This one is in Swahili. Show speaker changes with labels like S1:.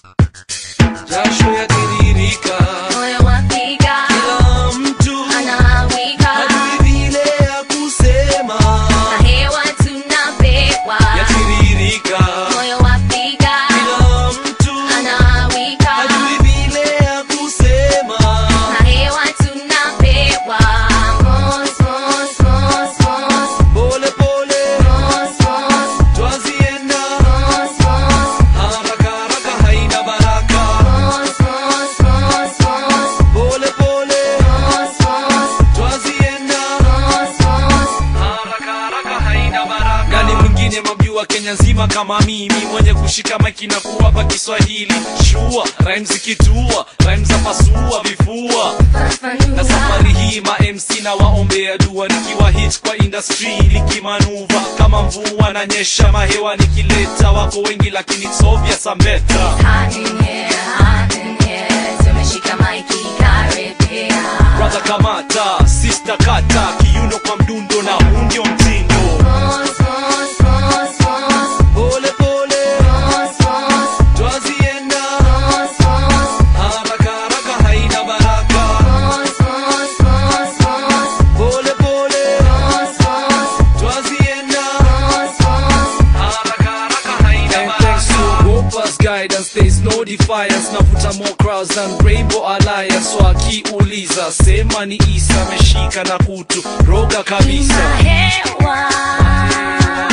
S1: jasho yatiririka
S2: moyo wapiga
S1: kila mtu
S2: anawika
S1: hajui vile ya kusema
S2: na hewa tunapewa
S1: yatiririka
S2: moyo wapiga
S1: kila mtu
S2: anawika
S1: hajui vile ya kusema
S2: na hewa tunapewa mos mos mos mos
S1: pole pole
S2: mos mos
S1: twazienda
S2: mos mos
S1: haraka haraka haina baraka
S2: mos mos mos mos
S1: pole pole
S2: mos mos
S1: twazienda
S2: mos mos
S1: haraka haraka haina baraka gani mwingine mabjua kenya nzima kama mimi mwenye kushika maiki na kuwapa kiswahili shua rhymes zikitua rhymes za pasua vifua na
S2: fafanua
S1: safari hii ma MC na waombea dua nikiwa hit kwa industry nikimanuva kama mvua na nyesha mahewa nikileta wako wengi lakini it's obvious I'm better
S2: hot in here hot in here tumeshika maiki karibia
S1: brother kamata sister kata kiuno kwa mdundo na huu ndio mtindo
S2: mos mos mos mos
S1: pole pole
S2: mos mos
S1: twazienda
S2: mos mos
S1: haraka haraka haina baraka
S2: mos mos mos mos
S1: pole pole
S2: mos mos
S1: twazienda
S2: mos mos
S1: haraka haraka haina baraka thanks to Gopa's guidance there is no defiance navuta more crowds than Rainbow Alliance so akiuliza sema ni Isa ameshika na kutu roga kabisa
S2: hewa